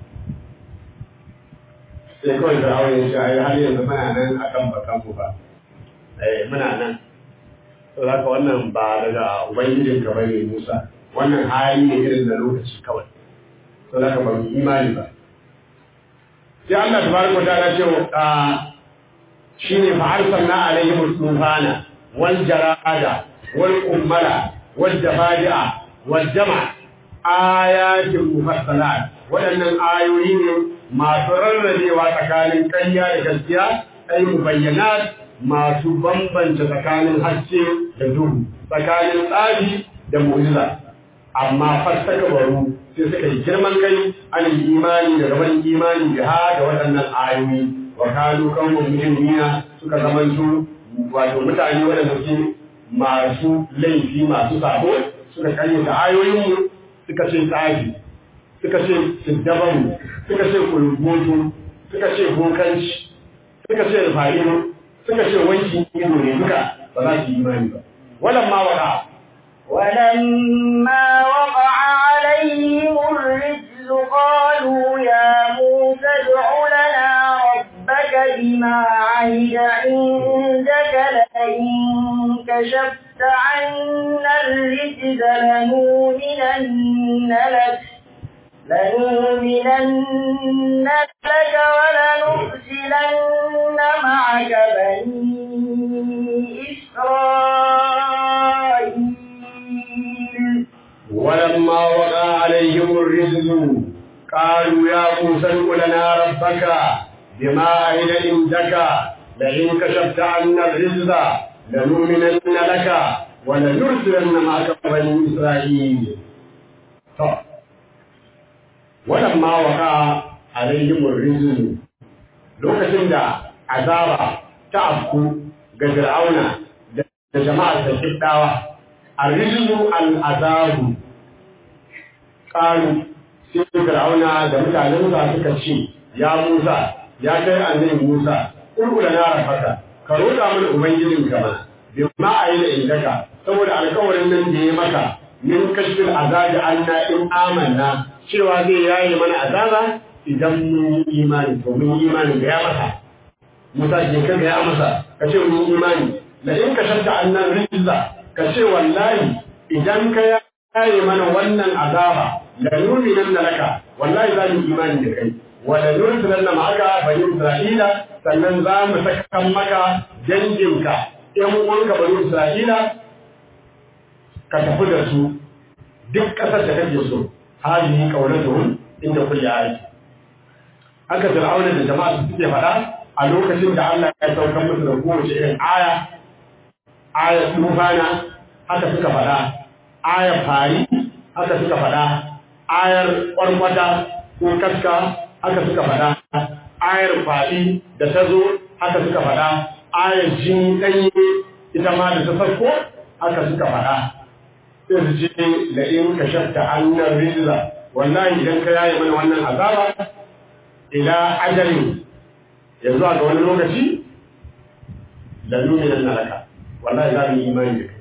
sai kawai Fir'aun ya ce ai har yanzu muna nan akan bakan mu ba eh muna nan to haka wannan ba daga ubangijin ka bane Musa wannan hali ne irin da lokaci kawai to haka ba mu imani ba sai Allah tabaraka wa ta'ala ce shine fa arsalna alaihim tufana wal jarada wal ummala wal jabadi'a wal jama' ayatin mufassalat waɗannan ayoyi ne masu rarrabewa tsakanin ƙarya da gaskiya ai mubayyanat masu bambanta tsakanin haske da duhu tsakanin tsari da mu'jiza amma fassaka baro sai suka yi girman kai an yi imani da gaban imani da ha da waɗannan ayoyi wa kanu kan mu'minina suka zamanto wato mutane waɗanda suke masu laifi masu sabo suka karyata ayoyinmu suka ce tsafi suka ce siddabaru suka ce kulgoto suka ce bokanci suka ce rufa'iru suka ce wanki ido ne duka ba za su yi imani ba walan ma waka ولما وقع عليهم الرجز قالوا يا موسى ادع لنا ربك بما عهد عندك لئن كشفت عنا الرجز لنؤمنن لك لنؤمنن لك ولنرسلن معك بني إسرائيل ولما وقع عليهم الرجز قالوا يا موسى ادع لنا ربك بما عهد عندك لئن كشفت عنا الرجز لنؤمنن لك ولنرسلن معك بني إسرائيل طب. ولما وقع عليهم الرجز lokacin da azaba ta afku ga Fir'auna da jama'ar da kiddawa arrijlu al-azabu qalu sai Fir'auna da mutanen sa suka ce ya Musa ya kai annabi Musa kullu na rafaka ka roƙa mana ubangijin ka ma bi ma ayyana indaka saboda alƙawarin nan da ya maka min kashfil azabi anna in amanna cewa zai yaye mana azaba idan mun yi imani to mun yi imani ga ya masa Musa ke ka ga ya masa ka ce mun yi imani la in ka shanta annan rizza ka ce wallahi idan ka yaye mana wannan azaba la nu'minan laka wallahi za mu yi imani da kai wa la nursilanna ma'aka bani isra'ila sannan za mu saka maka danginka ƴan uwanka bani isra'ila ka tafi da su duk ƙasar da kake so hali kaulatuhum inda kulli ayati haka fir'auna da jama'a su suke faɗa a lokacin da Allah ya saukar musu da kowace irin aya ayat tufana haka suka faɗa ayar fari haka suka faɗa ayar ƙwarƙwata ko kaska haka suka faɗa ayar faɗi da ta zo haka suka faɗa ayar jini ɗanye ita ma da ta farko haka suka faɗa sai su ce da in ka shafta annar rizla wallahi idan ka yaye mana wannan azaba ila ajalin ya zuwa ga wani lokaci da nuni nan na laka wallahi za mu yi imani da kai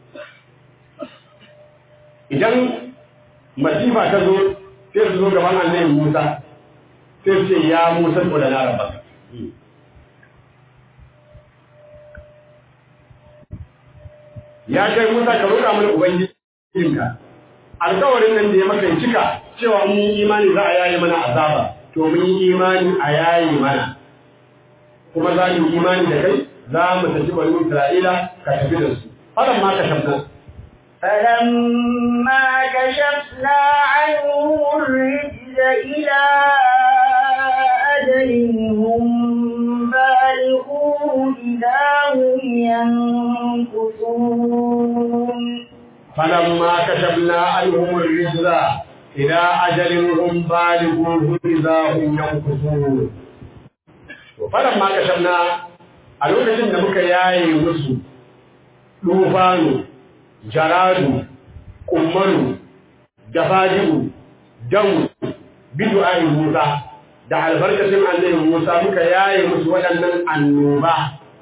idan masifa ta zo sai su zo gaban annabi Musa sai su ce ya Musa ko da na rabba ya kai Musa ka roƙa mana ubangijinka alƙawarin nan da ya maka cika cewa mun yi imani za a yaye mana azaba to mun yi imani a yaye mana kuma za mu yi imani da kai za mu tafi bani Isra'ila ka tafi da su fadan ma ka shabna فلما كشفنا عنهم الرجز إلى أجل هم بالغوه إذا هم ينكثون فلما كشفنا عنهم الرجز إلى أجل هم بالغوه إذا هم ينكثون فلما كشفنا a lokacin da muka yaye musu dufanu jaradu kummaru dafajiru damu bidu'ai musa da albarkacin annabi musa muka yaye musu waɗannan annoba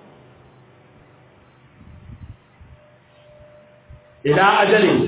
ila ajalin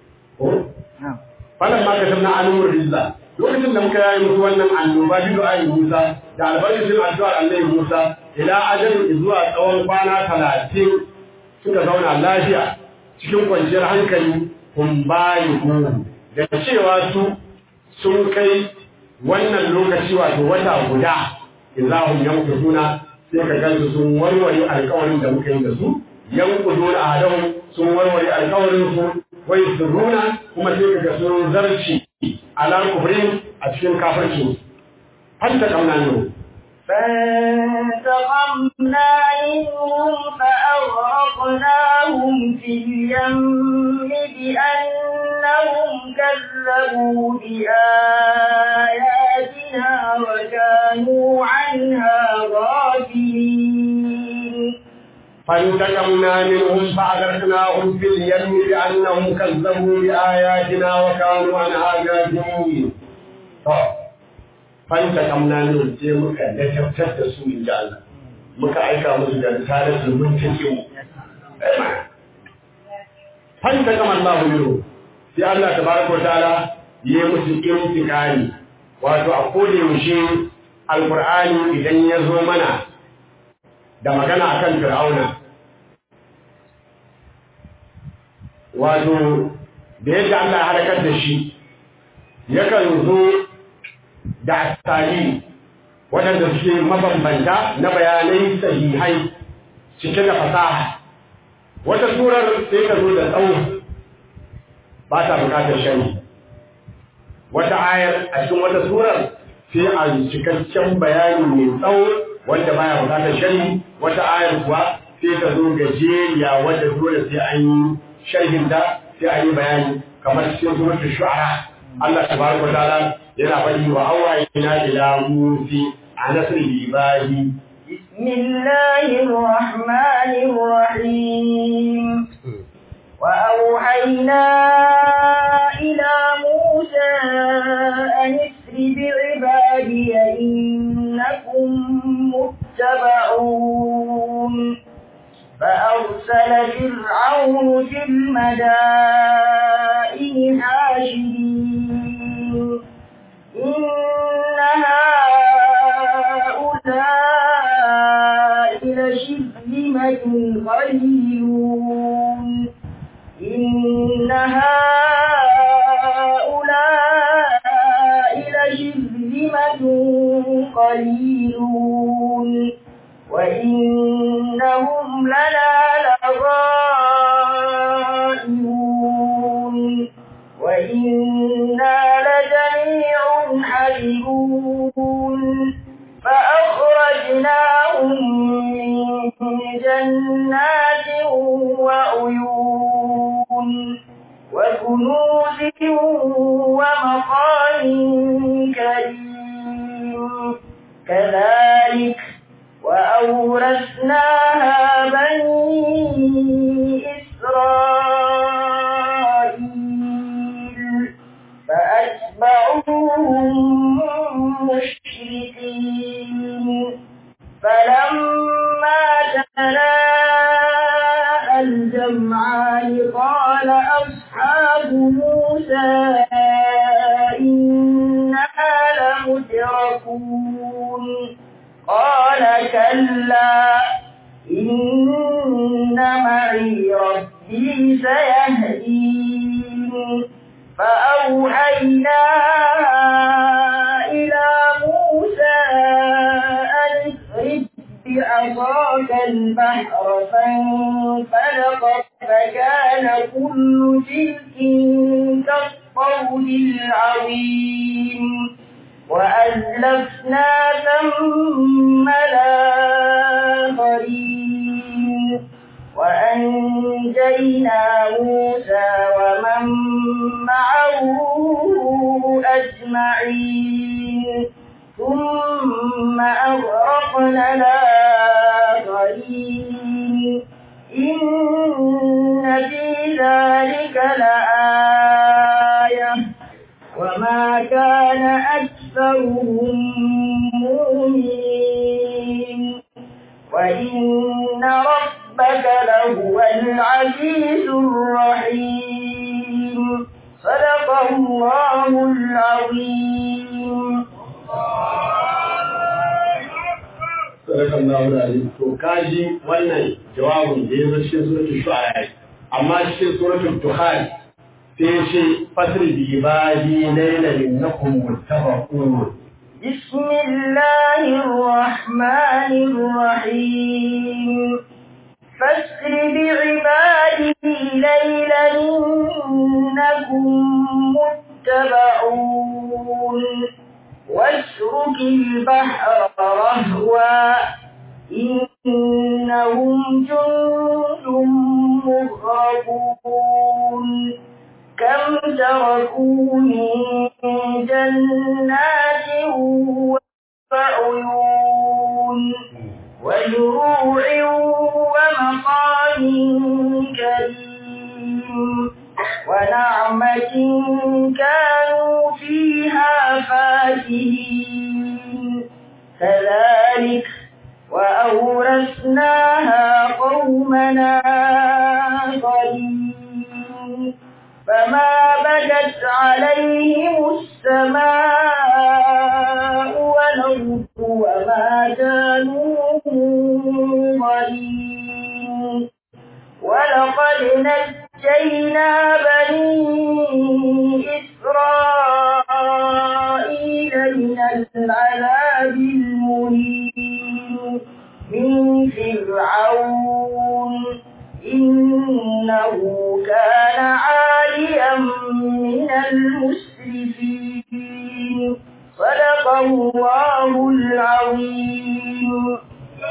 falan ma ka tabna anumur rizza lokacin da muka yaye musu wannan annoba bidu'ai musa da albarkacin addu'ar annabi musa ila ajalin zuwa tsawon kwana talatin suka zauna lafiya cikin kwanciyar hankali kun bayi da cewa su sun kai wannan lokaci wato wata guda idza hum yanquduna sai ka gansu sun warware alƙawarin da muka yi da su yanquduna ahadahum sun warware alƙawarin su wai suruna kuma sai ka ga sun zarci ala kufrin a cikin kafirci hatta kamna ne فانتقمنا منهم فأغرقناهم في اليم بأنهم كذبوا بآياتنا وكانوا عنها غافلين فانتقمنا منهم فأغرقناهم في اليم بأنهم كذبوا بآياتنا وكانوا عنها غافلين. فانتقمنا منهم sai muka dajabtar da su in ji Allah muka aika musu da risalatul muntakim fantaqama Allah minhu sai Allah tabaraka wa ta'ala ya musu intiqami wato a koda yaushe alqur'ani idan ya zo mana da magana akan fir'auna wato da yadda Allah ya halakar da shi yakan zo da asali waɗanda suke mabambanta na bayanai sahihai cike da fasaha wata surar sai ta zo da tsawo ba ta bukatar shani wata ayar a cikin wata surar sai a cikakken bayani mai tsawo wanda baya bukatar shani wata ayar kuwa sai ta zo gajeriya wadda dole sai an yi sharhinta sai an yi bayani kamar cikin suratul shu'ara Allah tabaraka ta'ala yana faɗi wa awayina ila musi a nasri ibadi بسم الله الرحمن الرحيم وأوحينا إلى موسى أن اسر بعبادي إنكم متبعون فأرسل فرعون في المدائن حاشرين إن هؤلاء لشرذمة قليلون إن هؤلاء لشرذمة قليلون وإنهم لنا لغائبون وإنا لجميع حذرون فأخرجناهم من جنات وعيون وكنوز ومقام كريم كذلك وأورثناها بني إسرائيل فأتبعوهم مشركين فلما تلاءى الجمعان قال أصحاب موسى إنا لمدركون قال كلا إن معي ربي سيهدين فأوحينا إلى موسى أن اضرب بعصاك البحر فانفلق فكان كل فرق كالطود العظيم وأزلفنا ثم الآخرين وأنجينا موسى ومن معه أجمعين ثم أغرقنا الآخرين إن في ذلك لآية وما كان أكثرهم مؤمنين وإن ربك لهو العزيز الرحيم صدق الله العظيم sadakan Allahu alim to kaji wannan jawabin da ya zo cikin suratul shu'ara amma cikin suratul duhan sai ya ce fasri bi ibadi laylan innakum muttabaqun بسم الله الرحمن الرحيم فاسر بعبادي ليلا إنكم متبعون واترك البحر وأهوى إنهم جند مغرقون كم تركوا من جنات وعيون وزروع ومقام كريم ونعمة كانوا فيها فاكهين كذلك وأورثناها قومنا آخرين فما بدت عليهم السماء والأرض وما كانوا منظرين ولقد نجينا بني إسرائيل من العذاب المهين من فرعون إنه كان عاليا من المسرفين صدق الله العظيم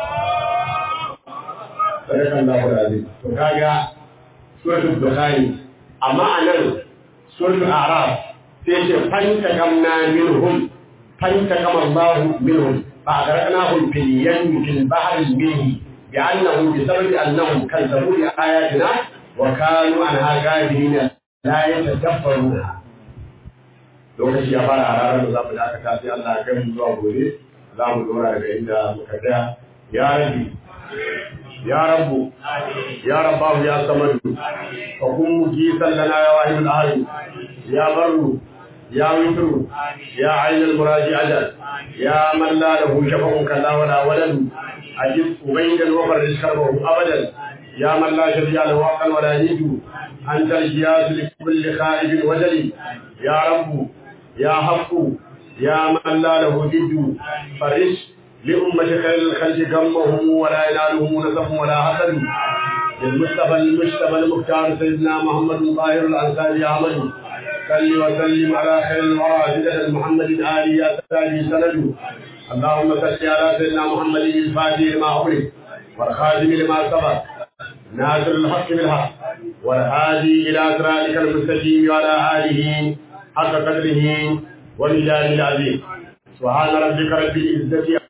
sadakan Allahu alazim to kaga suratul bukhari amma anan suratul a'raf sai ce fanta kamna minhum fanta kama Allah minhum fa agraknahum fil yammi fil bahri minhi bi'annahum bisababi annahum kazzabu bi ayatina wa kanu anha ghafilina la yatadabbaruna lokaci ya fara hararar da za mu dakata sai Allah ya kai mu zuwa gobe za mu dora daga inda muka tsaya ya rabbi يا رب يا رباه يا صمد فكن مجيسا لنا يا واحد الأهل يا بر يا وتر يا عين المراجع أجل يا من لا له شفع كلا ولا ولد أجب أبيدا وفرج كربه أبدا يا من لا شفيع له حقا ولا نيد أنت الجياس لكل خائف وجل يا رب يا حق يا من لا له جد فرج لأمة خير الخلق غمهم ولا ينالهم نسب ولا حسد للمصطفى المجتبى المختار سيدنا محمد طاهر الأنصاري أحمد صل وسلم على خير الورى سيدنا محمد آل يا سالي سند اللهم صل على سيدنا محمد الفاتح لما أغلق والخاتم لما سبق ناصر الحق بالحق والهادي إلى صراطك المستقيم وعلى آله حق قدره ومجاهد العظيم سبحان ربك رب العزة